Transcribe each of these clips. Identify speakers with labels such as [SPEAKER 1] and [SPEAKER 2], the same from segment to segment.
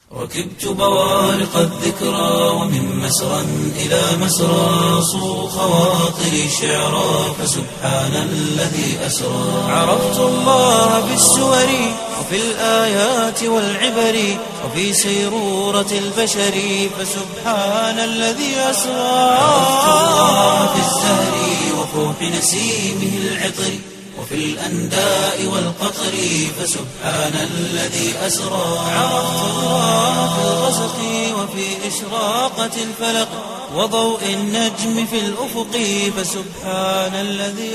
[SPEAKER 1] ركبت بوارق الذكرى ومن مسرى إلى مسرى صو خواطري شعرا فسبحان الذي أسرى عرفت الله في السور وفي الآيات والعبر وفي سيرورة البشر فسبحان الذي أسرى عرفت الله في الزهر وفوح نسيمه العطر وفي الأنداء والقطر فسبحان الذي أسرى عرفت الله في الغسق وفي إشراقة الفلق وضوء النجم في الأفق فسبحان الذي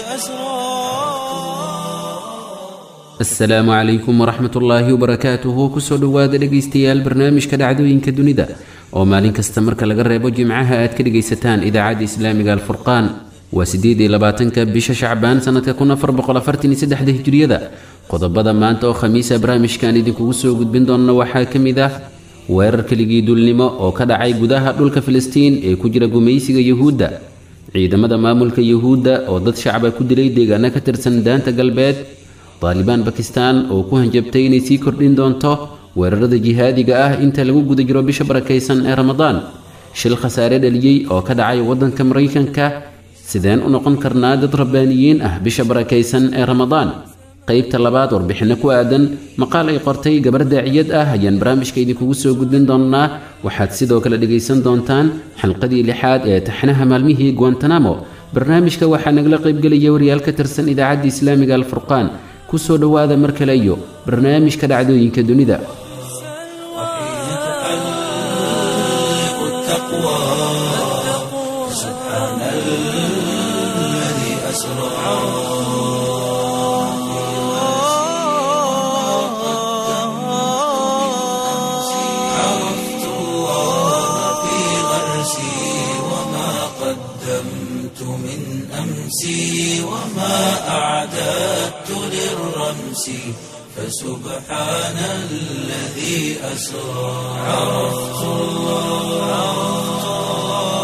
[SPEAKER 1] أسرى
[SPEAKER 2] asalaamu calaykum waraxmat ullaahi wabarakaatuhu kusoo dhowaada dhegaystayaal barnaamijka dhacdooyinka dunida oo maalin kasta marka laga reebo jimcaha aad ka dhegaysataan idaacadda islaamiga alfurqaan waa siddeed iyo labaatanka bisha shacbaan sanadka kun afar boqol afartan iyo saddexda hijriyada qodobada maanta oo khamiisa barnaamijkan idinkugu soo gudbin doonna waxaa ka mid ah weerar keligii dulnimo oo ka dhacay gudaha dhulka filistiin ee ku jira gumaysiga yuhuudda ciidamada maamulka yuhuudda oo dad shacaba ku dilay deegaano ka tirsan daanta galbeed daalibaan bakistan oo ku hanjabtay inay sii kordhin doonto weerarada jihaadiga ah inta lagu guda jiro bisha barakaysan ee ramadaan shil khasaare dhaliyey oo ka dhacay waddanka maraykanka sideen u noqon karnaa dad rabbaaniyiin ah bisha barakaysan ee ramadaan qaybta labaad warbixinno ku aadan maqaal ay qortay gabar daaciyad ah ayaan barnaamijka idinkugu soo gudbin doonnaa waxaad sidoo kale dhegaysan doontaan xalqadii lixaad ee taxnaha maalmihii guantanamo barnaamijka waxaa nagala qaybgelaya wariyaal ka tirsan idaacadda islaamiga alfurqaan kusoo dhowaada mar kale iyo barnaamijka dhacdooyinka dunida
[SPEAKER 1] وحين تحلق التقوى سبحان الذي أسرى عرفت الله في غرسي وما قدمت من أمسي وما أعددت للرمس فسبحان الذي أسرى عرفت الله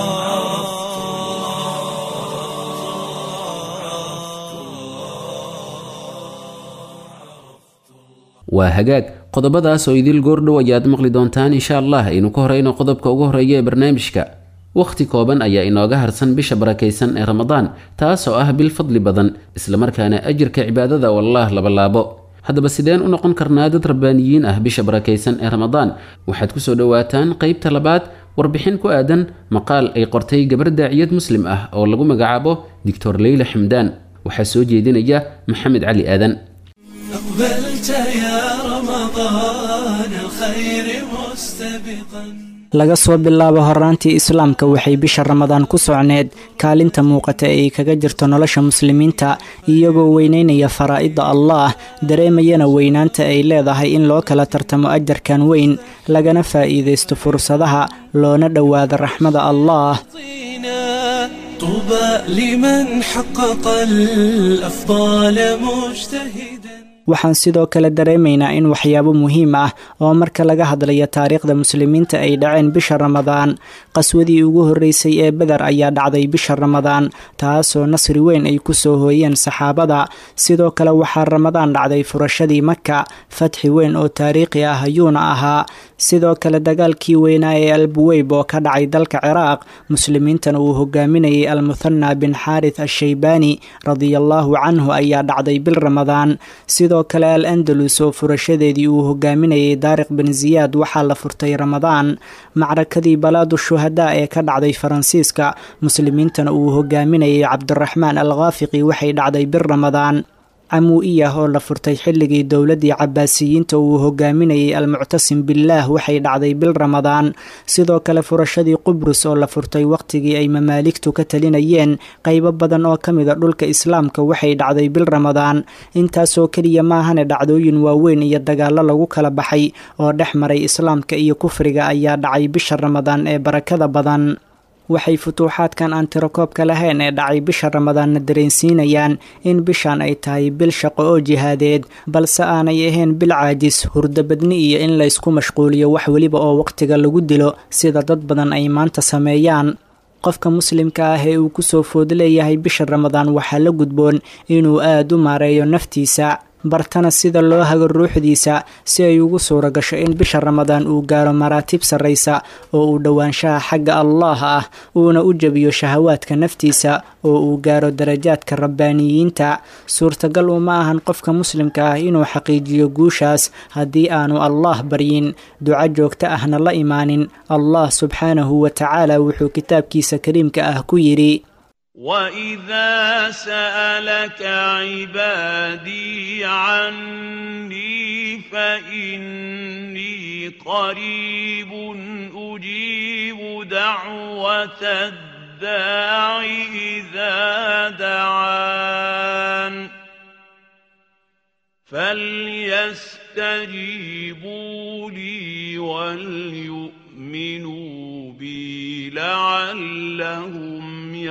[SPEAKER 2] waa hagaag qodobadaas oo idil goordhow ayaad maqli doontaan insha allah aynu ka horeyno qodobka ugu horeeya ee barnaamijka wakhti kooban ayaa inooga harsan bisha barakaysan ee ramadaan taas oo ah bil fadli badan islamarkaana ajirka cibaadada oo allah labalaabo haddaba sideen u noqon karnaa dad rabbaaniyiin ah bisha barakaysan ee ramadaan waxaad kusoo dhowaataan qaybta labaad warbixin ku aadan maqaal ay qortay gabar daaciyad muslim ah oo lagu magacaabo doctor leyla xamdaan waxaa soo jeedinaya maxamed cali aadan
[SPEAKER 1] أقبلت يا رمضان الخير مستبقا
[SPEAKER 3] laga soo bilaabo horaantii islaamka waxay bisha ramadaan ku socneed kaalinta muuqata ee ay kaga jirto nolosha muslimiinta iyagoo weyneynaya faraa'idda allaah dareemayana weynaanta ay leedahay in loo kala tartamo ajarkan weyn lagana faa'iidaysto fursadaha loona dhowaado raxmada allaah
[SPEAKER 1] طينا طوبى لمن حقق الأفضال مجتهدا
[SPEAKER 3] waxaan sidoo kale dareemaynaa in waxyaabo muhiim ah oo marka laga hadlayo taariikhda muslimiinta ay dhaceen bisha ramadaan qaswadii ugu horreysay ee beder ayaa dhacday bisha ramadaan taasoo nasri weyn ay ku soo hooyeen saxaabada sidoo kale waxaa ramadaan dhacday furashadii maka fatxi weyn oo taariikhi ah ayuuna ahaa sidoo kale dagaalkii weynaa ee albuweyb oo ka dhacay dalka ciraaq muslimiintana uu hogaaminayay almuthana bin xaarith ashaybaani radiallaahu canhu ayaa dhacday bil ramadaan sidoo kale al andalus oo furashadeedii uu hogaaminayay daariq bin ziyaad waxaa la furtay ramadaan macrakadii balaadu shuhadaa ee ka dhacday faransiiska muslimiintana uu hogaaminayay cabdiraxmaan al khaafiqi waxay dhacday bil ramadaan camuu'iyah oo la furtay xilligii dowladdii cabaasiyiinta uu hogaaminayay almuctasim billaah waxay dhacday bil ramadaan sidoo kale furashadii qubrus oo la furtay wakhtigii ay mamaaligtu ka talinayeen qaybo badan oo ka mida dhulka islaamka waxay dhacday bil ramadaan intaasoo keliya maahane dhacdooyin waaweyn iyo dagaallo lagu kala baxay oo dhex maray islaamka iyo kufriga ayaa dhacay bisha ramadaan ee barakada badan waxay futuuxaadkan aan tirakoobka lahayn ee dhacay bisha ramadaanna dareensiinayaan in bishan ay tahay bil shaqo oo jihaadeed balse aanay ahayn bil caajis hurdabadni iyo in laysku mashquuliyo wax weliba oo wakhtiga lagu dilo sida dad badan ay maanta sameeyaan qofka muslimka ah ee uu kusoo food leeyahay bisha ramadaan waxaa la gudboon inuu aad u maareeyo naftiisa bartana sida loo hago ruuxdiisa si ay ugu suura gasho in bisha ramadaan uu gaaro maraatib sarraysa oo uu dhowaanshaha xagga allaah ah uuna u jebiyo shahawaadka naftiisa oo uu gaaro darajaadka rabbaaniyiinta suurtagal uma ahan qofka muslimka ah inuu xaqiijiyo guushaas haddii aanu allaah baryin duco joogto ahna la imaanin allah subxaanahu wa tacaala wuxuu kitaabkiisa kariimka ah ku yidhi
[SPEAKER 4] وإذا سألك عبادي عني فإني قريب أجيب دعوة الداع إذا دعان فليستجيبوا لي وليؤمنوا بي لعلهم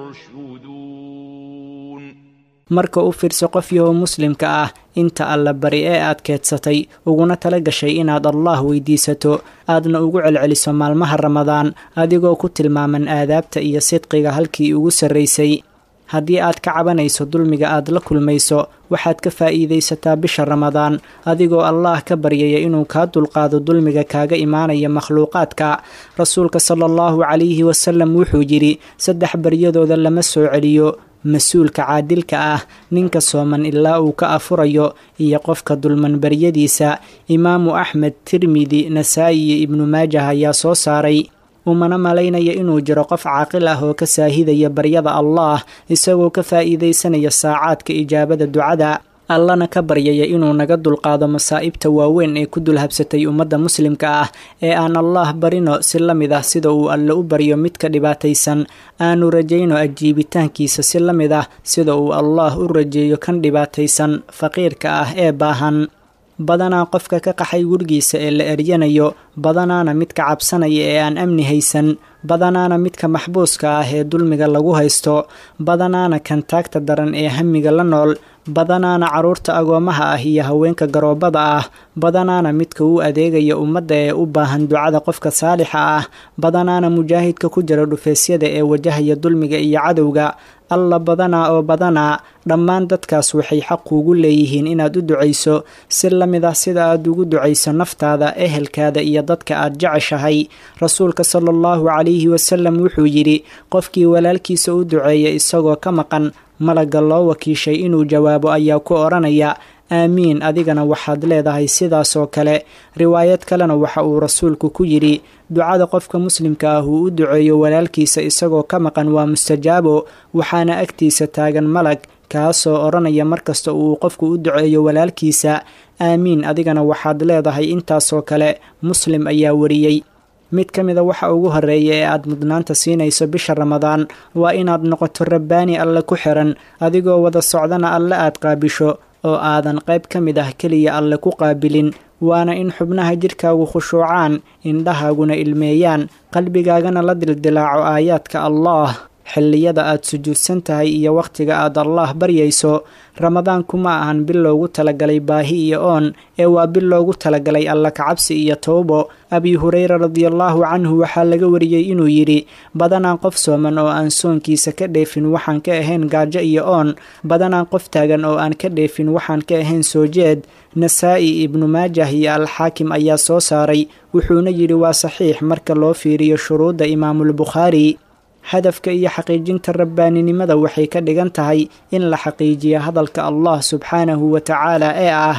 [SPEAKER 4] يرشدون
[SPEAKER 3] marka u fiirso qof yahoo muslimka ah inta alla bari ee aad keedsatay uguna tala gashay inaad allaah weydiisato aadna ugu celceliso maalmaha ramadaan adigoo ku tilmaaman aadaabta iyo sidqiga halkii ugu sarraysay haddii aad ka cabanayso dulmiga aad la kulmayso waxaad ka faa'iidaysataa bisha ramadaan adigoo allaah ka baryaya inuu kaa dulqaado dulmiga kaaga imaanaya makhluuqaadka rasuulka sala allahu calayhi wasalam wuxuu yidhi saddex baryadooda lama soo celiyo mas-uulka caadilka ah ninka sooman ilaa uu ka afurayo iyo qofka dulman baryadiisa imaamu axmed tirmidi nasaa'i iyo ibnu maajah ayaa soo saaray umana malaynaya inuu jiro qof caaqil ah oo ka saahidaya baryada allaah isagoo ka faa'iidaysanaya saacaadka ijaabada ducada allana ka baryaya inuu naga dulqaado masaa'ibta waaweyn ee ku dulhabsatay ummadda muslimka ah ee aan allaah barino si la mid ah sida uu alle u baryo midka dhibaataysan aanu rajayno ajiibitaankiisa si la mid ah sida uu allaah u rajeeyo kan dhibaataysan faqiirka ah ee baahan badanaa qofka ka qaxay gurigiisa ee la eryanayo badanaana midka cabsanaya ee aan amni haysan badanaana midka maxbuuska ah ee dulmiga lagu haysto badanaana kan taagta daran ee hamiga la nool badanaana carruurta agoomaha ah iyo haweenka garoobada ah badanaana midka u adeegaya ummadda ee u baahan ducada qofka saalixa ah badanaana mujaahidka ku jira dhufeesyada ee wajahaya dulmiga iyo cadowga alla badanaa oo badanaa dhammaan dadkaas waxay xaq kuugu leeyihiin inaad u ducayso si la mid ah sida aad ugu ducayso naftaada ehelkaada iyo dadka aad jeceshahay rasuulka sala allahu calayhi wasalam wuxuu yidhi qofkii walaalkiisa u duceeya isagoo ka maqan malagga loo wakiishay inuu jawaabo ayaa ku odhanaya aamiin adigana waxaad leedahay sidaasoo kale riwaayad kalena waxa uu rasuulku ku yidhi ducada qofka muslimka ah uu u duceeyo walaalkiisa isagoo ka maqan waa mustajaabo waxaana agtiisa taagan malag kaasoo odhanaya markasta uu qofku u duceeyo walaalkiisa aamiin adigana waxaad leedahay intaasoo kale muslim ayaa wariyey mid ka mida waxa ugu horreeya ee aad mudnaanta siinayso bisha ramadaan waa inaad noqoto rabbaani alle ku xiran adigoo wada socdana alle aad qaabisho oo aadan qayb ka mid ah keliya alle ku qaabilin waana in xubnaha jidhkaagu khushuucaan indhahaaguna ilmeeyaan qalbigaagana la dildilaaco aayaadka allaah xilliyada aad sujuudsan tahay iyo wakhtiga aad allaah baryayso ramadaanku ma ahan bil loogu talagalay baahi iyo oon ee waa bil loogu talagalay alla kacabsi iyo towbo abi hureyra radiallaahu canhu waxaa laga wariyey inuu yidhi badanaan qof sooman oo aan soonkiisa ka dheefin waxaan ka ahayn gaajo iyo oon badanaan qof taagan oo aan ka dheefin waxaan ka ahayn soo jeed nasaa-i ibnu maajah iyo alxaakim ayaa soo saaray wuxuuna yidhi waa saxiix marka loo fiiriyo shuruudda imaamulbukhaari hadafka iyo xaqiijinta rabbaaninimada waxay ka dhigan tahay in la xaqiijiyo hadalka allah subxaanahu wa tacaala ee ah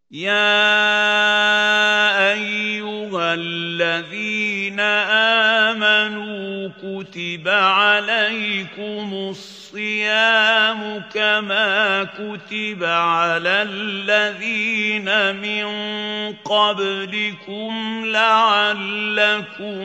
[SPEAKER 4] يا ايها الذين امنوا كتب عليكم الصيام كما كتب على الذين من قبلكم لعلكم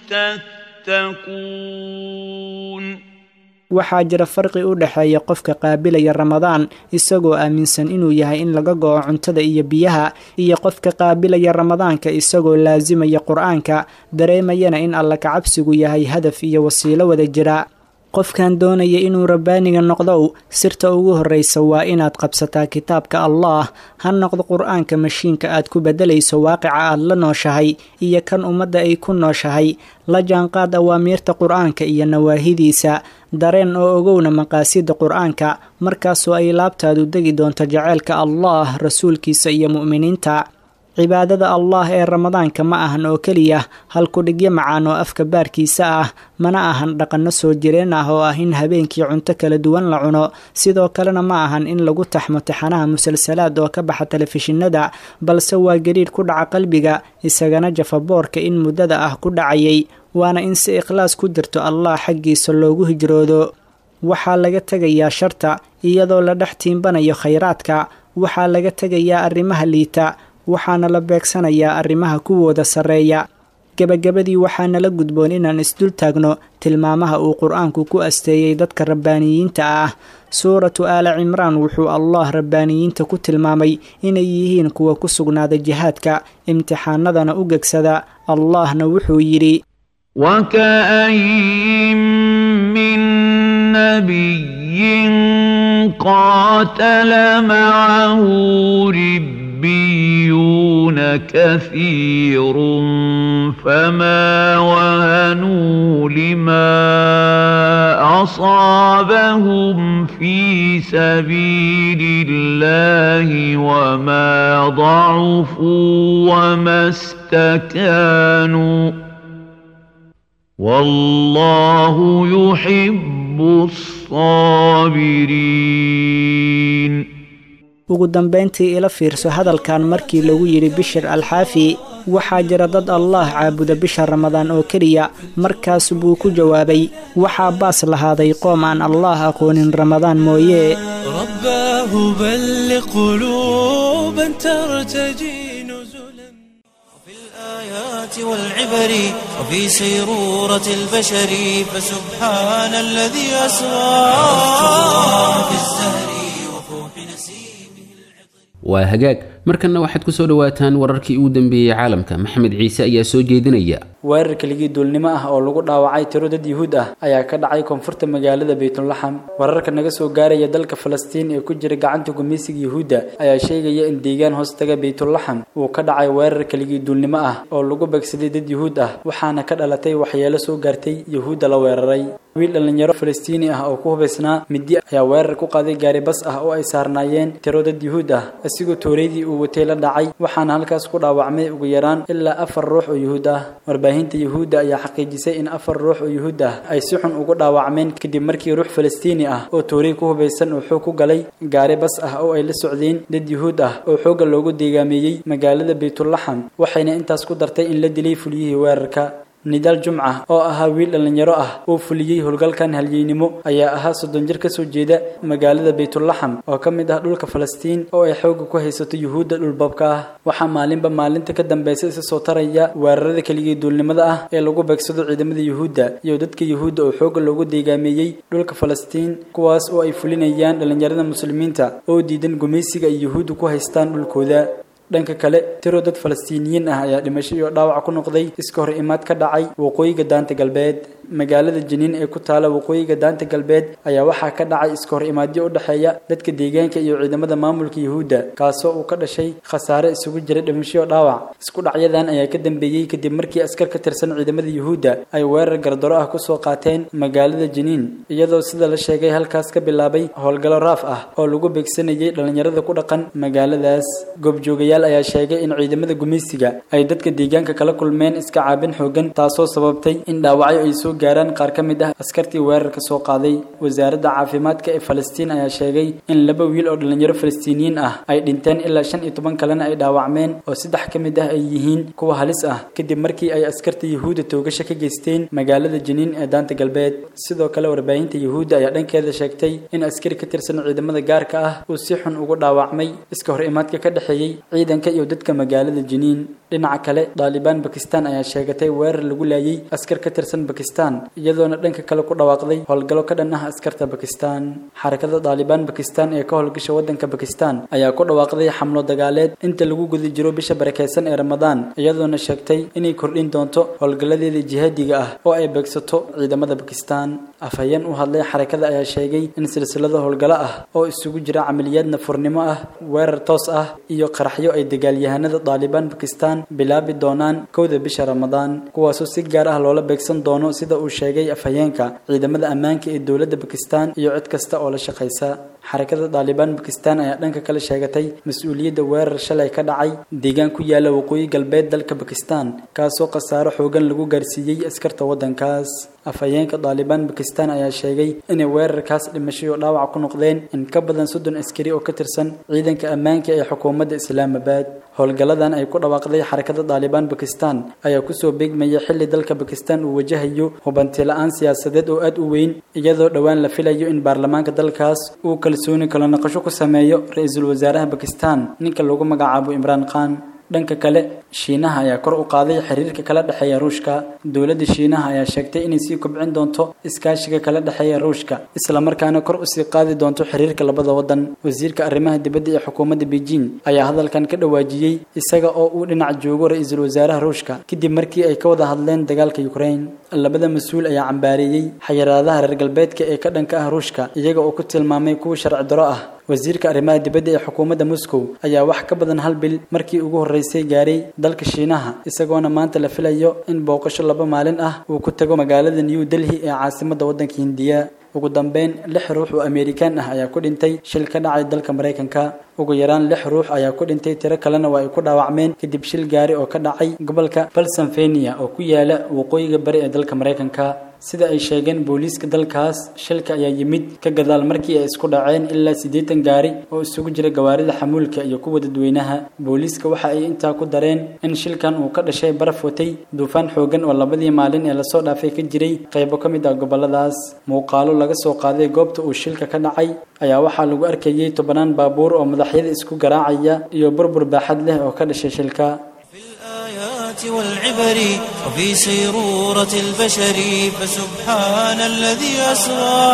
[SPEAKER 4] تتقون
[SPEAKER 3] waxaa jira farqi u dhexeeya qofka qaabilaya ramadaan isagoo aaminsan inuu yahay in laga go-o cuntada iyo biyaha iyo qofka qaabilaya ramadaanka isagoo laasimaya qur-aanka dareemayana in alla kacabsigu yahay hadaf iyo wasiilo wada jira qofkan doonaya inuu rabbaaniga noqdow sirta ugu horraysa waa inaad qabsataa kitaabka allaah ha noqdo qur-aanka mashiinka aad ku beddelayso waaqica aad la nooshahay iyo kan ummadda ay ku nooshahay la jaanqaad awaamiirta qur-aanka iyo nawaahidiisa dareen oo ogowna maqaasida qur-aanka markaasoo ay laabtaadu degi doonto jaceylka allaah rasuulkiisa iyo mu'miniinta cibaadada allah ee ramadaanka ma ahan oo keliya halkudhigyo macaan oo afka baarkiisa ah mana ahan dhaqanno soo jireen ah oo ah in habeenkii cunto kala duwan la cuno sidoo kalena ma ahan in lagu taxmo taxanaha musalsalaad oo ka baxa telefishinada balse waa gariidh ku dhaca qalbiga isagana jafaboorka in muddada ah ku dhacayay waana in si ikhlaas ku jirto allah xaggiisa loogu hijroodo waxaa laga tegayaa sharta iyadoo la dhex tiimbanayo khayraadka waxaa laga tegayaa arrimaha liita waxaana la beegsanayaa arrimaha kuwooda sarreeya gebagabadii waxaana la gudboon inaan isdul taagno tilmaamaha uu qur-aanku ku asteeyey dadka rabbaaniyiinta ah suuratu aala cimraan wuxuu allah rabbaaniyiinta ku tilmaamay inay yihiin kuwa ku sugnaada jihaadka imtixaanadana u gegsada allahna wuxuu yidhi
[SPEAKER 4] وكاين من نبي قاتل معه ربيون كثير فما وهنوا لما اصابهم في سبيل الله وما ضعفوا وما استكانوا والله يحب الصابرين
[SPEAKER 3] ugu dambayntii ila fiirso hadalkan markii lagu yidhi bishir alxaafi waxaa jira dad allah caabuda bisha ramadaan oo keliya markaas buu ku jawaabay waxaa baas lahaaday qoom aan allah aqoonin ramadaan mooye
[SPEAKER 1] رباه بلغ قلوبا ترتجي نزلا
[SPEAKER 5] في الآيات والعبر وفي سيرورة البشر فسبحان الذي أسرى في الزهر وفوح نسيمه
[SPEAKER 2] waa hagaag markanna waxaad ku soo dhowaataan wararkii ugu dambeeyey caalamka maxamed ciise ayaa soo jeedinaya
[SPEAKER 6] weerar keligii duulnimo ah oo lagu dhaawacay tiro dad yuhuud ah ayaa ka dhacay koonfurta magaalada baytulaxam wararka naga soo gaaraya dalka falastiin ee ku jira gacanta gumeysiga yuhuudda ayaa sheegaya in deegaan hoostaga baytulaxam uu ka dhacay weerar keligii duulnimo ah oo lagu begsaday dad yuhuud ah waxaana ka dhalatay waxyeelo soo gaartay yuhuudda la weeraray wiil dhallinyaro falastiini ah oo ku hubaysnaa midi ayaa weerar ku qaaday gaari bas ah oo ay saarnaayeen tiro dad yuhuud ah isigoo tooreydii uu watay la dhacay waxaana halkaas ku dhaawacmay ugu yaraan ilaa afar ruux oo yuhuud ah warbaahinta yuhuudda ayaa xaqiijisay in afar ruux oo yuhuud ah ay si xun ugu dhaawacmeen kadib markii ruux falastiini ah oo toorey ku hubaysan uu xoog ku galay gaari bas ah oo ay la socdeen dad yuhuud ah oo xoogga loogu deegaameeyey magaalada baytulaxam waxayna intaas ku dartay in la dilay fuliyihii weerarka nidaal jumca oo ahaa wiil dhallinyaro ah oo fuliyey howlgalkan halyeynimo ayaa ahaa soddon jir ka soo jeeda magaalada baytulaxam oo ka mid ah dhulka falastiin oo ay xoogga ku haysato yuhuudda dhulbabka ah waxaa maalinba maalinta ka dambeysa isa soo taraya weerarada keligii duulnimada ah ee lagu beegsado ciidamada yuhuudda iyo dadka yuhuudda oo xoogga loogu deegaameeyey dhulka falastiin kuwaas oo ay fulinayaan dhallinyarada muslimiinta oo diidan gumaysiga ay yuhuudda ku haystaan dhulkooda dhanka kale tiro dad falastiiniyiin ah ayaa dhimasho iyo dhaawac ku noqday iska hor imaad ka dhacay waqooyiga daanta galbeed magaalada jiniin ee ku taala waqooyiga daanta galbeed ayaa waxaa ka dhacay iska hor imaadyo u dhexeeya dadka deegaanka iyo ciidamada maamulka yuhuudda kaasoo uu ka dhashay khasaare isugu jira dhimasho iyo dhaawac isku dhacyadan ayaa ka dambeeyey kadib markii askar ka tirsan ciidamada yuhuudda ay weerar gardaro ah kusoo qaateen magaalada jiniin iyadoo sida la sheegay halkaas ka bilaabay howlgallo raaf ah oo lagu beegsanayay dhallinyarada ku dhaqan magaaladaas goobjoogayaal ayaa sheegay in ciidamada gumaysiga ay dadka deegaanka kala kulmeen iska caabin xoogan taasoo sababtay in dhaawacyo ay soo gaaraan qaar ka mid ah askartii weerarka soo qaaday wasaaradda caafimaadka ee falastiin ayaa sheegay in laba wiil oo dhallinyaro falastiiniyiin ah ay dhinteen ilaa shan iyo toban kalena ay dhaawacmeen oo saddex ka mid ah ay yihiin kuwa halis ah kadib markii ay askarta yuhuudda toogasho ka geysteen magaalada jiniin ee daanta galbeed sidoo kale warbaahinta yuhuudda ayaa dhankeeda sheegtay in askari ka tirsan ciidamada gaarka ah uu si xun ugu dhaawacmay iska hor imaadka ka dhexeeyey ciidanka iyo dadka magaalada jiniin dhinaca kale daalibaan bakistan ayaa sheegatay weerar lagu laayay askar ka tirsan bakistan iyadoona dhanka kale ku dhawaaqday howlgallo ka dhan ah askarta bakistan xarakada daalibaan bakistan ee ka howlgasha wadanka bakistan ayaa ku dhawaaqday xamlo dagaaleed inta lagu guda jiro bisha barakeysan ee ramadaan iyadoona sheegtay inay kordhin doonto howlgalladeeda jihaadiga ah oo ay beegsato ciidamada bakistan afhayeen u hadlay xarakada ayaa sheegay in silsilado howlgallo ah oo isugu jira camaliyaad nafurnimo ah weerar toos ah iyo qaraxyo ay dagaalyahanada daalibaan bakistan bilaabi doonaan kowda bisha ramadaan kuwaasoo si gaar ah loola beegsan doono sida uu sheegay afhayeenka ciidamada ammaanka ee dowladda bakistan iyo cid kasta oo la shaqaysa xarakada daalibaan bakistan ayaa dhanka kale sheegatay mas-uuliyadda weerar shalay ka dhacay deegaan ku yaala waqooyi galbeed dalka bakistan kaasoo khasaaro xoogan lagu gaarsiiyey askarta waddankaas afhayeenka daalibaan bakistan ayaa sheegay inay weerarkaas dhimashay oo dhaawac ku noqdeen in ka badan soddon askari oo ka tirsan ciidanka ammaanka ee xukuumadda islaamabad howlgalladan ay ku dhawaaqday xarakada daalibaan bakistan ayaa kusoo beegmaya xilli dalka bakistan uu wajahayo hubanti la-aan siyaasadeed oo aad u weyn iyadoo dhowaan la filayo in baarlamaanka dalkaas uu kalsooni kala naqasho ku sameeyo ra-iisul wasaaraha bakistan ninka lagu magacaabo imraan khan dhanka kale shiinaha ayaa kor u qaaday xiriirka kala dhexeeya ruushka dowladda shiinaha ayaa sheegtay inay sii kobcin doonto iskaashiga kala dhexeeya ruushka isla markaana kor usii qaadi doonto xiriirka labada wadan wasiirka arrimaha dibadda ee xukuumadda beijing ayaa hadalkan ka dhawaajiyey isaga oo uu dhinac joogo ra-iisul wasaaraha ruushka kadib markii ay ka wada hadleen dagaalka ukraine labada mas-uul ayaa cambaareeyey xayiraadaha reer galbeedka ee ka dhanka ah ruushka iyaga oo ku tilmaamay kuwa sharci daro ah wasiirka arrimaha dibadda ee xukuumadda moscow ayaa wax ka badan hal bil markii ugu horreysay gaaray dalka shiinaha isagoona maanta la filayo in booqasho laba maalin ah uu ku tago magaalada new delhi ee caasimadda waddanka hindiya ugu dambeyn lix ruux oo amerikaan ah ayaa ku dhintay shil ka dhacay dalka maraykanka ugu yaraan lix ruux ayaa ku dhintay tiro kalena waa ay ku dhaawacmeen kadib shil gaari oo ka dhacay gobolka pennsylvania oo ku yaala waqooyiga bari ee dalka maraykanka sida ay sheegeen booliiska dalkaas shilka ayaa yimid ka gadaal markii ay isku dhaceen ilaa siddeetan gaari oo isugu jira gawaarida xamuulka iyo kuwa dadweynaha booliiska waxa ay intaa ku dareen in shilkan uu ka dhashay baraf watay duufaan xoogan oo labadii maalin ee lasoo dhaafay ka jiray qaybo ka mid ah goboladaas muuqaalo laga soo qaaday goobta uu shilka ka dhacay ayaa waxaa lagu arkayay tobanaan baabuur oo madaxyada isku garaacaya iyo burbur baaxad leh oo ka dhashay shilka
[SPEAKER 5] الآيات والعبر وفي سيرورة البشر فسبحان الذي أسرى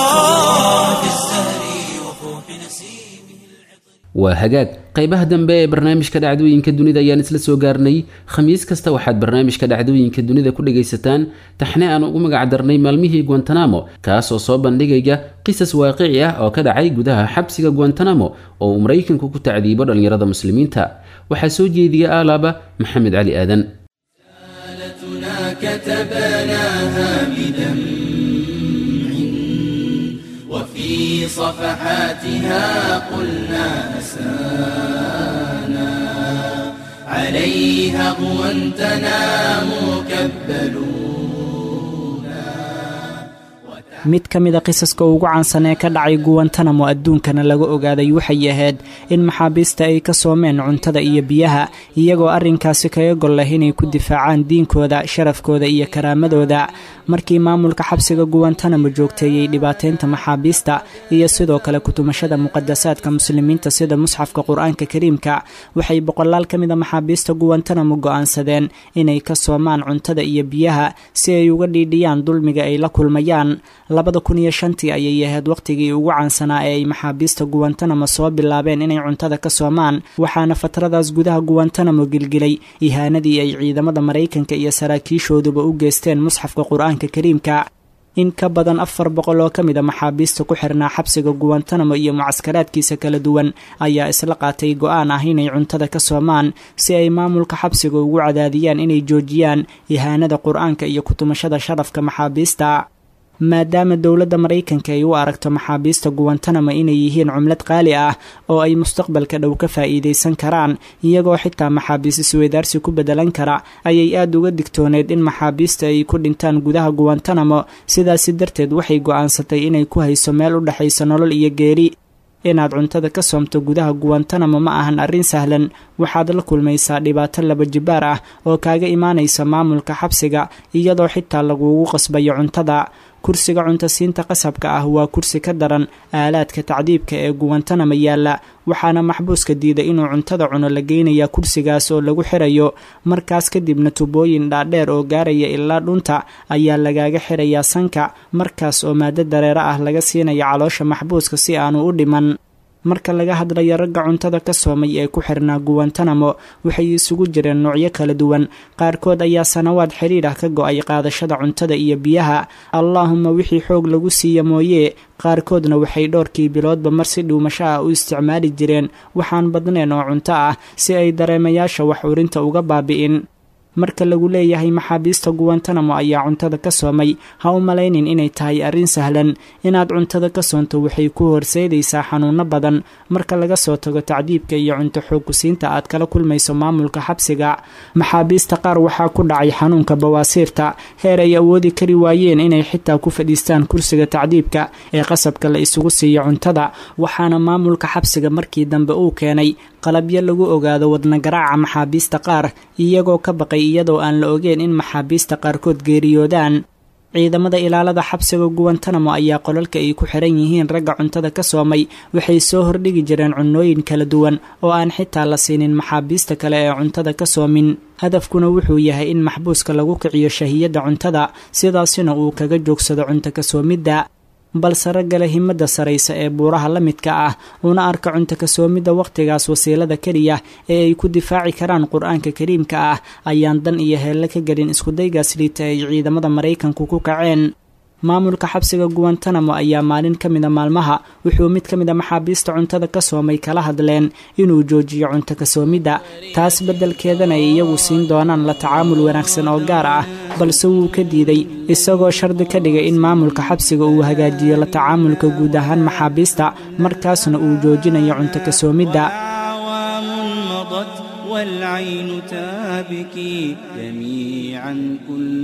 [SPEAKER 5] في الزهر وفوح نسيمه
[SPEAKER 2] waa hagaag qaybaha dambe ee barnaamijka dhacdooyinka dunida ayaan isla soo gaarnay khamiis kasta waxaad barnaamijka dhacdooyinka dunida ku dhagaysataan taxne aan ugu magac darnay maalmihii guantanamo kaasoo soo bandhigaya qisas waaqici ah oo ka dhacay gudaha xabsiga guantanamo oo uu maraykanku ku tacdiibo dhallinyarada muslimiinta waxaa soo jeediya aalaaba maxamed cali aadan
[SPEAKER 1] كتبناها بدمع وفي صفحاتها قلنا أسانا عليها غوانتنا مكبلون
[SPEAKER 3] mid ka mid a qisaska ugu caansan ee ka dhacay guwantanamo adduunkana laga ogaaday waxay ahayd in maxaabiista ay ka soomeen cuntada iyo biyaha iyagoo arrinkaasi kaga gol leh inay ku difaacaan diinkooda sharafkooda iyo karaamadooda markii maamulka xabsiga guwantanamo joogteeyey dhibaateynta maxaabiista iyo sidoo kale kutumashada muqadasaadka muslimiinta sida musxafka qur-aanka kariimka waxay boqolaal ka mid a maxaabiista guwantanamo go-aansadeen inay ka soomaan cuntada iyo biyaha si ay uga dhiidhiyaan dulmiga ay la kulmayaan labada kun iyo shantii ayay ahayd wakhtigii ugu caansanaa ee ay maxaabiista guwantanamo soo bilaabeen inay cuntada ka soomaan waxaana fatradaas gudaha guwantanamo gilgilay ihaanadii ay ciidamada maraykanka iyo saraakiishooduba u geysteen musxafka qur-aanka kariimka in ka badan afar boqol oo ka mid a maxaabiista ku xirnaa xabsiga guwantanamo iyo mucaskaraadkiisa kala duwan ayaa isla qaatay go-aan ah inay cuntada ka soomaan si ay maamulka xabsiga ugu cadaadiyaan inay joojiyaan ihaanada qur-aanka iyo kutumashada sharafka maxaabiista maadaama dowladda maraykanka ay u aragto maxaabiista guwantanamo inay yihiin cumlad qaali ah oo ay mustaqbalka dhow ka faa'iidaysan karaan iyagoo xitaa maxaabiis isweydaarsi ku beddelan kara ayay aada uga digtooneed in maxaabiista ay ku dhintaan gudaha guwantanamo sidaasi darteed waxay go'aansatay inay ku hayso meel u dhexaysa nolol iyo geeri inaad cuntada ka soomto gudaha guwantanamo ma ahan arrin sahlan waxaad la kulmaysaa dhibaato laba jibaar ah oo kaaga imaanaysa maamulka xabsiga iyadoo xitaa laguugu qasbayo cuntada kursiga cuntasiinta qasabka ah waa kursi ka daran aalaadka tacdiibka ee guwantanama yaalla waxaana maxbuuska diiday inuu cuntada cuno la geynayaa kursigaas oo lagu xirayo markaas kadibna tubooyin dhaadheer oo gaaraya ilaa dhunta ayaa lagaaga xirayaa sanka markaas oo maado dareero ah laga siinaya caloosha maxbuuska si aanu u dhiman marka laga hadlayo ragga cuntada ka soomay ee ku xirnaa guwantanamo waxay isugu jireen noocyo kala duwan qaarkood ayaa sanawaad xidhiidh ah ka go-ay qaadashada cuntada iyo biyaha allaahuma wixii xoog lagu siiya mooyee qaarkoodna waxay dhowrkii biloodba mar si dhuumasho ah u isticmaali jireen waxaan badneen oo cunto ah si ay dareemayaasha wax urinta uga baabi'in marka lagu leeyahay maxaabiista guwantanamo ayaa cuntada ka soomay ha u malaynin inay tahay arrin sahlan inaad cuntada ka soonto waxay ku horseedaysaa xanuuno badan marka laga soo tago tacdiibka iyo cunto xoogkusiinta aad kala kulmayso maamulka xabsiga maxaabiista qaar waxaa ku dhacay xanuunka bawaasiirta heer ay awoodi kari waayeen inay xitaa ku fadhiistaan kursiga tacdiibka ee qasabka la isugu siiyo cuntada waxaana maamulka xabsiga markii dambe uu keenay qalabyo lagu ogaado wadnagaraaca maxaabiista qaar iyagoo ka baqay iyadoo aan la ogeen in maxaabiista qaarkood geeriyoodaan ciidamada ilaalada xabsiga guwantanamo ayaa qolalka ay ku xiran yihiin ragga cuntada ka soomay waxay soo hordhigi jireen cunnooyin kala duwan oo aan xitaa la siinin maxaabiista kale ee cuntada ka soomin hadafkuna wuxuu yahay in maxbuuska lagu kiciyo shahiyadda cuntada sidaasina uu kaga joogsado cunto ka soomidda balse raggale himada saraysa ee buuraha la midka ah una arka cunto kasoomidda wakhtigaas wasiilada keliya ee ay ku difaaci karaan qur-aanka kariimka ah ayaan dan iyo heelle ka gelin iskudaygaas liita ay ciidamada maraykanku ku kaceen maamulka xabsiga guwantanamo ayaa maalin ka mida maalmaha wuxuu mid ka mid a maxaabiista cuntada ka soomay kala hadleen inuu joojiyo cunto kasoomidda taas beddelkeedana ay iyagu siin doonaan la tacaamul wanaagsan oo gaar ah balse wuu ka diiday isagoo shardi ka dhigay in maamulka xabsiga uu hagaajiyo la tacaamulka guud ahaan maxaabiista markaasna uu joojinayo cunto kasoomidda
[SPEAKER 5] والعين تابكي جميعا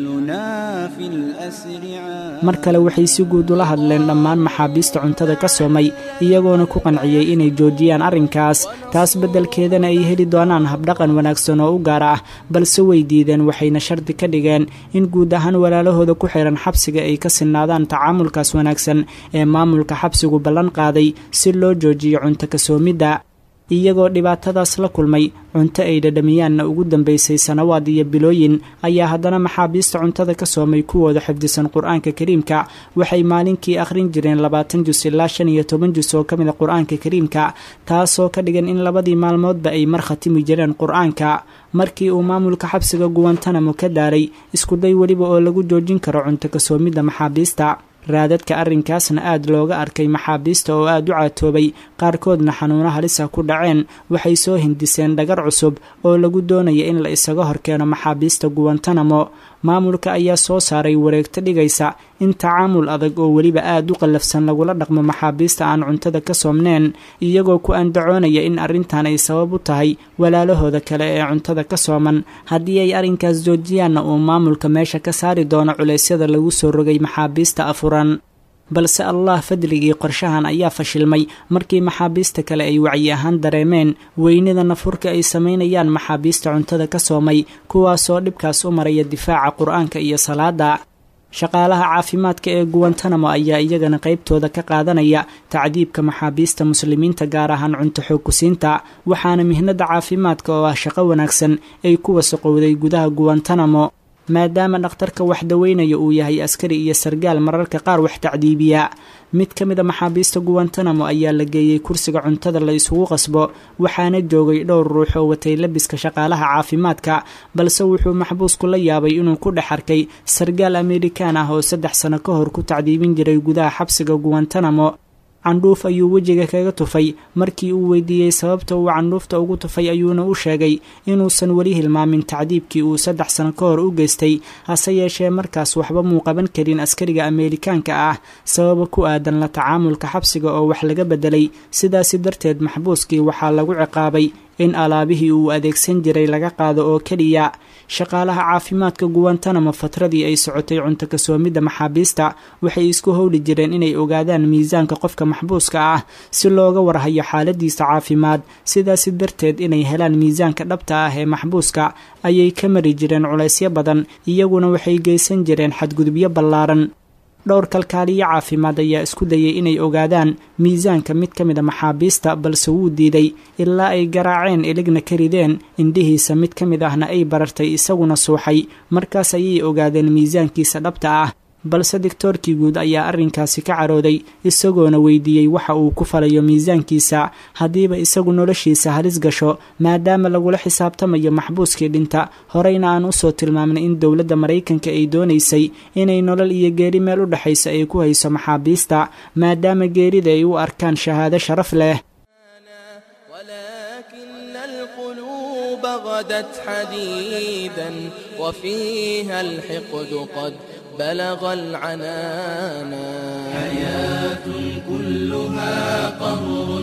[SPEAKER 5] كلنا في الأسر
[SPEAKER 3] mar kale waxay si guud ula hadleen dhammaan maxaabiista cuntada ka soomay iyagoona ku qanciyey inay joojiyaan arrinkaas taas beddelkeedana ay heli doonaan habdhaqan wanaagsan oo u gaar ah balse way diideen waxayna shardi ka dhigeen in guud ahaan walaalahooda ku xihan xabsiga ay ka sinaadaan tacaamulkaas wanaagsan ee maamulka xabsigu ballan qaaday si loo joojiyo cunto kasoomidda iyagoo dhibaatadaas la kulmay cunto ay dhadhamiyaanna ugu dambaysay sanawaad iyo bilooyin ayaa haddana maxaabiista cuntada ka soomay kuwooda xifdisan qur-aanka kariimka waxay maalinkii akhrin jireen labaatan jus ilaa shan iyo toban jus oo ka mid a qur-aanka kariimka taasoo ka dhigan in labadii maalmoodba ay mar khatimi jireen qur-aanka markii uu maamulka xabsiga guwantanamo ka daaray iskuday weliba oo lagu joojin karo cunto kasoomidda maxaabiista raadadka arrinkaasna aad looga arkay maxaabiista oo aad u caatoobay qaarkoodna xanuuno halisa ku dhaceen waxay soo hindiseen dhagar cusub oo lagu doonaya in la isaga horkeeno maxaabiista guwantanamo maamulka ayaa soo saaray wareegto dhigaysa in tacaamul adag oo weliba aad u qallafsan lagula dhaqmo maxaabiista aan cuntada ka soomneen iyagoo ku andacoonaya in arrintan ay sabab u tahay walaalahooda kale ee cuntada ka sooman haddii ay arrinkaas joojiyaanna uu maamulka meesha ka saari doono culeysyada lagu soo rogay maxaabiista afuran balse allah fadligii qorshahan ayaa fashilmay markii maxaabiista kale ay wacyi ahaan dareemeen weynida nafurka ay samaynayaan maxaabiista cuntada ka soomay kuwaasoo dhibkaas u maraya difaaca qur-aanka iyo salaada shaqaalaha caafimaadka ee guwantanamo ayaa iyagana qaybtooda ka qaadanaya tacdiibka maxaabiista muslimiinta gaar ahaan cunto xoogkusiinta waxaana mihnada caafimaadka oo ah shaqo wanaagsan ay ku wasaqowday gudaha guwantanamo maadaama dhakhtarka wax daweynaya uu yahay askari iyo sargaal mararka qaar wax tacdiibiya mid ka mid a maxaabiista guwantanamo ayaa la geeyey kursiga cuntada la isugu qasbo waxaana joogay dhowr ruux oo watay labiska shaqaalaha caafimaadka balse wuxuu maxbuusku la yaabay inuu ku dhex arkay sargaal amerikaan ah oo saddex sano ka hor ku tacdiibin jiray gudaha xabsiga guwantanamo candhuuf ayuu wejiga kaga tufay markii uu weydiiyey sababta uu candhuufta ugu tufay ayuuna u sheegay inuusan weli hilmaamin tacdiibkii uu saddex sano ka hor u geystay hase yeeshee markaas waxba muu qaban karin askariga ameerikaanka ah sababa ku aadan la tacaamulka xabsiga oo wax laga bedelay sidaasi darteed maxbuuskii waxaa lagu ciqaabay in alaabihii uu adeegsan jiray laga qaado oo keliya shaqaalaha caafimaadka guwantanamo fatradii ay socotay cunto kasoomidda maxaabiista waxay isku howli jireen inay ogaadaan miisaanka qofka maxbuuska ah si looga warhayo xaaladiisa caafimaad sidaasi darteed inay helaan miisaanka dhabta ah ee maxbuuska ayay ka mari jireen culaysyo badan iyaguna waxay geysan jireen xadgudubyo ballaaran dhowr kalkaaliyo caafimaad ayaa isku dayay inay ogaadaan miisaanka mid ka mid a maxaabiista balse wuu diiday ilaa ay garaaceen iligna ka rideen indhihiisa mid ka mid ahna ay barartay isaguna suuxay markaas ayay ogaadeen miisaankiisa dhabta ah balse digtoorkii guud ayaa arrinkaasi ka carooday isagoona weydiiyey waxa uu ku falayo miisaankiisa haddiiba isagu noloshiisa halis gasho maadaama lagula xisaabtamayo maxbuuskii dhinta horeyna aan usoo tilmaamnay in dowladda maraykanka ay doonaysay inay nolol iyo geeri meel u dhexaysa ay ku hayso maxaabiista maadaama geerida ay u arkaan shahaado sharaf leh
[SPEAKER 1] ولكن القلوب غدت حديدا وفيها الحقد قد بلغ العنانا حياة كلها قهر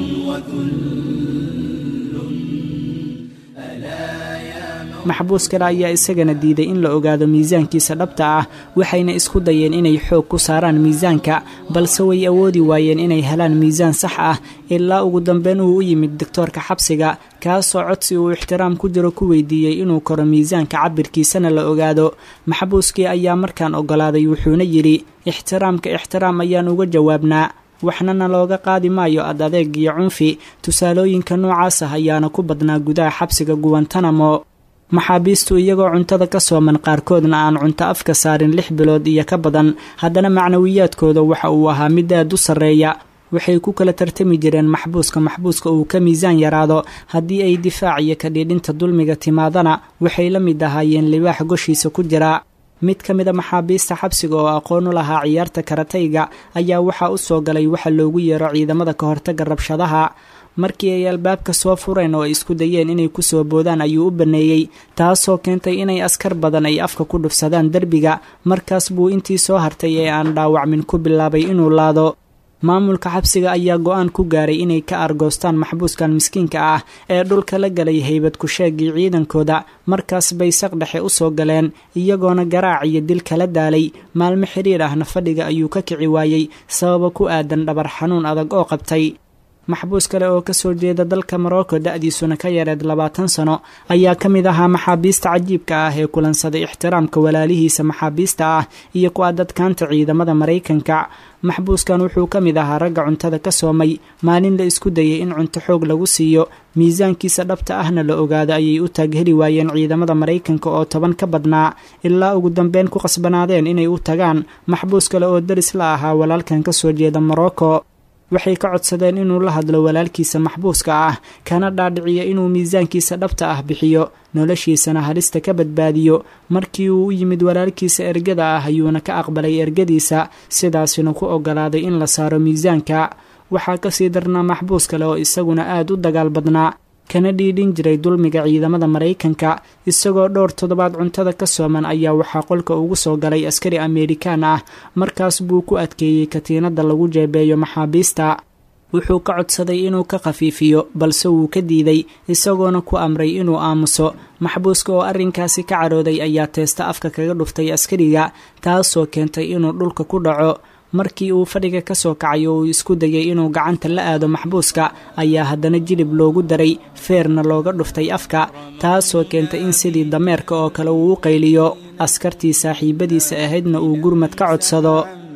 [SPEAKER 3] maxbuus kale ayaa isagana diiday in la ogaado miisaankiisa dhabta ah waxayna isku dayeen inay xoog ku saaraan miisaanka balse way awoodi waayeen inay helaan miisaan sax ah ilaa ugu dambeyn uu u yimid doktoorka xabsiga kaasoo codsi uu ixtiraam ku jiro ku weydiiyey inuu koro miisaanka cabirkiisana la ogaado maxbuuskii ayaa markaan ogolaaday wuxuuna yidhi ixtiraamka ixtiraam ayaan uga jawaabnaa waxnana looga qaadi maayo ad adeeg iyo cunfi tusaalooyinka noocaas ah ayaana ku badnaa gudaha xabsiga guwantanamo maxaabiistu iyagoo cuntada ka sooman qaarkoodna aan cunto afka saarin lix bilood iyo ka badan haddana macnawiyaadkooda waxa uu ahaa mid aad u sarreeya waxay ku kala tartami jireen maxbuuska maxbuuska uu ka miisaan yaraado haddii ay difaac iyo kadhiidhinta dulmiga timaadana waxay la mid ahaayeen libaax goshiisa ku jira mid ka mid a maxaabiista xabsiga oo aqoon u lahaa ciyaarta karatayga ayaa waxaa u soo galay waxa loogu yeero ciidamada ka hortagga rabshadaha markii ay albaabka soo fureen oo ay isku dayeen inay kusoo boodaan ayuu u baneeyey taasoo keentay inay askar badan ay afka ku dhufsadaan derbiga markaas buu intii soo hartay ee aan dhaawacmin ku bilaabay inuu laado maamulka xabsiga ayaa go-aan ku gaaray inay ka argoostaan maxbuuskan miskiinka ah ee dhulka la galay haybad ku-sheegii ciidankooda markaas bay saq dhexe u soo galeen iyagoona garaac iyo dil kala daalay maalmo xiriir ahna fadhiga ayuu ka kici waayey sababa ku aadan dhabar xanuun adag oo qabtay maxbuus kale oo kasoo jeeda dalka morocco da-diisuna ka yareed labaatan sano ayaa ka mid ahaa maxaabiista cajiibka ah ee kulansaday ixtiraamka walaalihiisa maxaabiista ah iyo ku adadkaanta ciidamada maraykanka maxbuuskan wuxuu ka mid ahaa ragga cuntada ka soomay maalin la isku dayay in cunto xoog lagu siiyo miisaankiisa dhabta ahna la ogaado ayay u taagheli waayeen ciidamada maraykanka oo toban ka badnaa ilaa ugu dambeyn ku qasbanaadeen inay u tagaan maxbuus kale oo daris la ahaa walaalkan kasoo jeeda morocco waxay ka codsadeen inuu la hadlo walaalkiisa maxbuuska ah kana dhaadhiciyo inuu miisaankiisa dhabta ah bixiyo noloshiisana halista ka badbaadiyo markii uu u yimid walaalkiisa ergada ah ayuuna ka aqbalay ergadiisa sidaasina ku ogolaaday in la saaro miisaanka waxaa kasii darnaa maxbuus kale oo isaguna aad u dagaal badnaa kana dhiidhin jiray dulmiga ciidamada maraykanka isagoo dhowr toddobaad cuntada ka sooman ayaa waxaa qolka ugu soo galay askari ameerikaan ah markaas buu ku adkeeyey katiinada lagu jeebeeyo maxaabiista wuxuu ka codsaday inuu ka khafiifiyo balse wuu ka diiday isagoona ku amray inuu aamuso maxbuuska oo arrinkaasi ka carooday ayaa teesta afka kaga dhuftay askariga taasoo keentay inuu dhulka ku dhaco markii uu fadhiga ka soo kacay oo uu isku dayay inuu gacanta la aado maxbuuska ayaa haddana jilib loogu daray feerna looga dhuftay afka taasoo keentay in sidii dameerka oo kale uu u qayliyo askartii saaxiibadiisa ahaydna uu gurmad ka codsado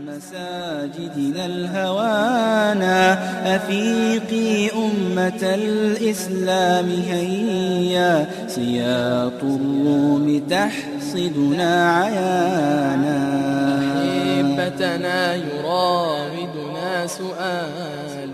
[SPEAKER 5] مساجدنا الهوانا أفيقي أمة الإسلام هيا سياط الروم تحصدنا عيانا
[SPEAKER 1] أحبتنا يراودنا سؤال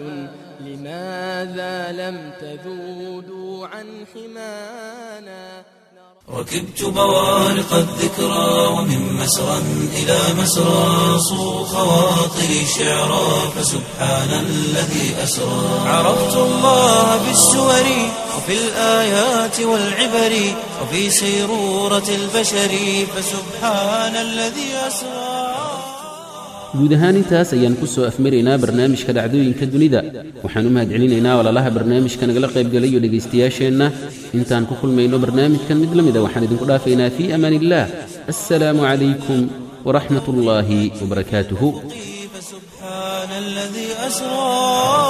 [SPEAKER 1] لماذا لم تذودوا عن حمانا
[SPEAKER 7] ركبت بوارق الذكرى ومن مسرى إلى مسرى صو خواطري شعرا فسبحان الذي أسرى عرفت الله في السور وفي الآيات والعبر وفي سيرورة البشر فسبحان الذي أسرى
[SPEAKER 2] guud ahaan intaas ayaan ku soo afmaraynaa barnaamijka dhacdooyinka dunida waxaan u mahadcelinaynaa walaalaha barnaamijka nagala qaybgalayo dhegaystayaasheenna intaan ku kulmayno barnaamijkan mid la mida waxaan idinku dhaafaynaa fii amaan illaah assalaamu calaykum waraxmat ullaahi wabarakaatuhu
[SPEAKER 7] فسبحان الذي أسرى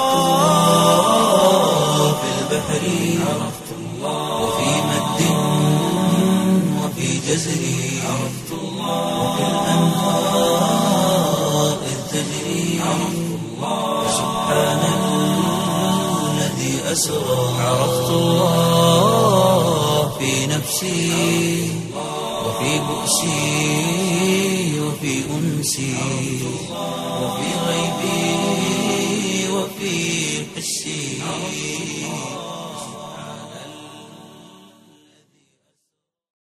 [SPEAKER 7] في البحر عرفت الله وفي مد وفي جزر عرفت الله وفي الأنهار أسرى عرفت الله في نفسي وفي بؤسي وفي أنسي وفي غيبي وفي حسي